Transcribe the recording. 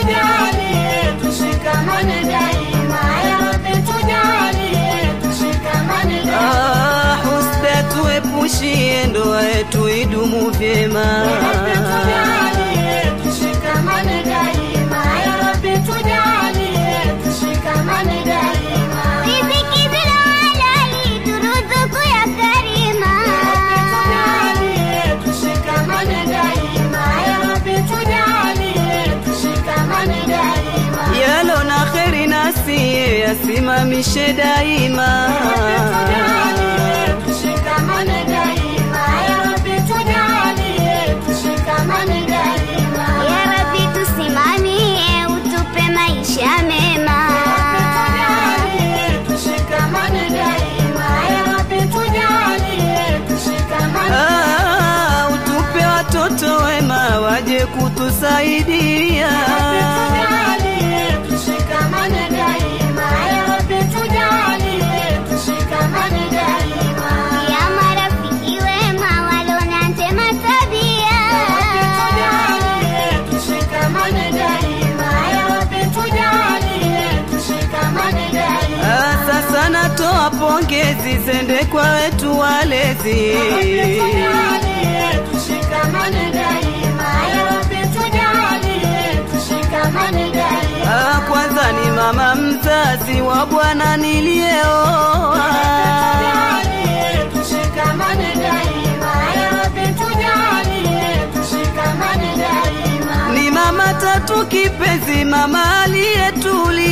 tujalie tushikamane daima, ya Rabbi tujalie tushikamane daima. Ah, husda tuepushie, ndoa yetu idumu vyema. Ya Rabbi tujalie tushikamane daima, ya Rabbi tujalie tushikamane daima. Riziki bila halali turuzuku ya karima. Tujalie tushikamane daima, ya Rabbi tujalie tushikamane daima. Yalo na kheri nasiye yasimamishe daima. Tujalie tushikamane daima, ya Rabbi tujalie tushikamane daima. Ya Rabbi tusimamie, utupe maisha mema. Tujalie tushikamane daima, ya Rabbi tujalie tushikamane Ah, utupe watoto wema waje kutusaidia. Tujalie tushikamane daima, ya Rabbi tujalie tushikamane daima. Ya marafiki wema walona njema tabia. Tujalie tushikamane daima, ya Rabbi tujalie tushikamane daima. Ah, sasa natoa pongezi zende kwa wetu walezi. Tujalie tushikamane daima, ya Rabbi tujalie tushikamane daima. Ah, kwanza ni mama mzazi wa bwana niliyeoa. Tujalie tushikamane daima, ya Rabbi tujalie tushikamane daima. Ni mama tatu kipenzi, mama aliyetulia